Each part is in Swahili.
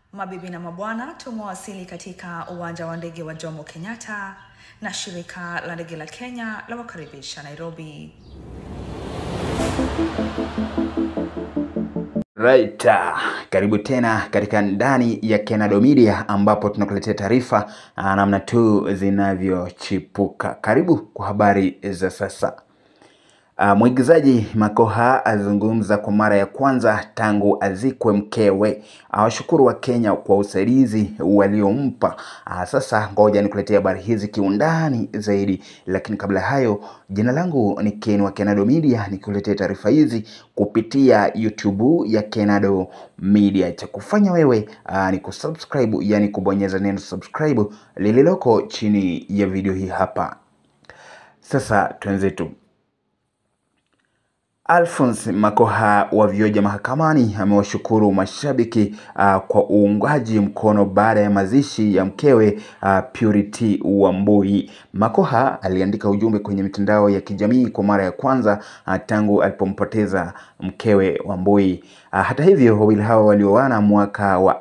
Mabibi na mabwana, tumewasili katika uwanja wa ndege wa Jomo Kenyatta na shirika la ndege la Kenya la wakaribisha Nairobi. Right, uh, karibu tena katika ndani ya Kenado Media ambapo tunakuletea taarifa uh, namna tu zinavyochipuka. Karibu kwa habari za sasa. Uh, mwigizaji Makoha azungumza kwa mara ya kwanza tangu azikwe mkewe. Awashukuru wa Kenya kwa usaidizi waliompa. Uh, sasa ngoja nikuletea habari hizi kiundani zaidi, lakini kabla ya hayo, jina langu ni Ken wa Kenado Media, nikuletea taarifa hizi kupitia YouTube ya Kenado Media. Cha kufanya wewe uh, ni kusubscribe, yani kubonyeza neno subscribe lililoko chini ya video hii hapa. Sasa twenzetu. Alphonse Makoha wa vioja mahakamani amewashukuru mashabiki uh, kwa uungaji mkono baada ya mazishi ya mkewe uh, Purity Wambui. Makoha aliandika ujumbe kwenye mitandao ya kijamii kwa mara ya kwanza uh, tangu alipompoteza mkewe Wambui. Uh, hata hivyo wawili hawa walioana mwaka wa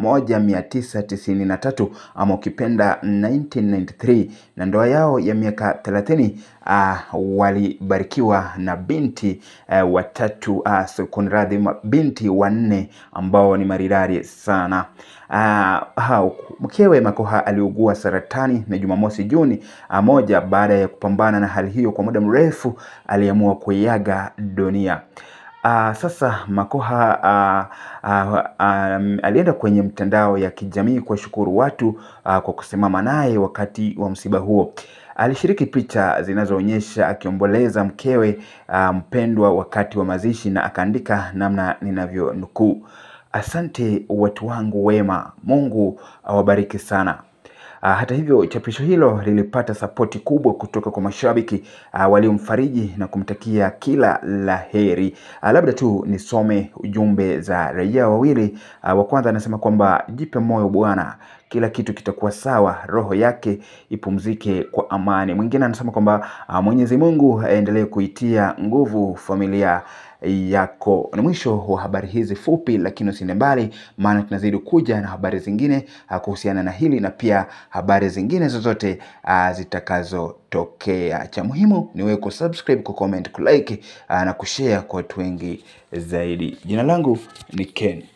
1993 ama ukipenda 1993 na ndoa yao ya miaka 30 uh, walibarikiwa na binti uh, watatu uh, so, kunradhi binti wanne ambao ni maridadi sana. Uh, hao mkewe Makoha aliugua saratani na Jumamosi Juni uh, moja baada ya kupambana na hali hiyo kwa muda mrefu aliamua kuiaga dunia. Uh, sasa Makoha uh, uh, um, alienda kwenye mtandao ya kijamii kuwashukuru watu uh, kwa kusimama naye wakati wa msiba huo. Alishiriki picha zinazoonyesha akiomboleza mkewe uh, mpendwa wakati wa mazishi na akaandika namna ninavyonukuu: asante watu wangu wema, Mungu awabariki sana. Uh, hata hivyo chapisho hilo lilipata sapoti kubwa kutoka kwa mashabiki uh, waliomfariji na kumtakia kila la heri. Uh, labda tu nisome ujumbe za raia wawili. Uh, wa kwanza anasema kwamba jipe moyo bwana, kila kitu kitakuwa sawa, roho yake ipumzike kwa amani. Mwingine anasema kwamba uh, Mwenyezi Mungu aendelee kuitia nguvu familia yako. Ni mwisho wa habari hizi fupi, lakini usiende mbali, maana tunazidi kuja na habari zingine uh, kuhusiana na hili na pia habari zingine zozote uh, zitakazotokea. Cha muhimu ni wewe kusubscribe, kucomment, kulike uh, na kushare kwa watu wengi zaidi. Jina langu ni Ken.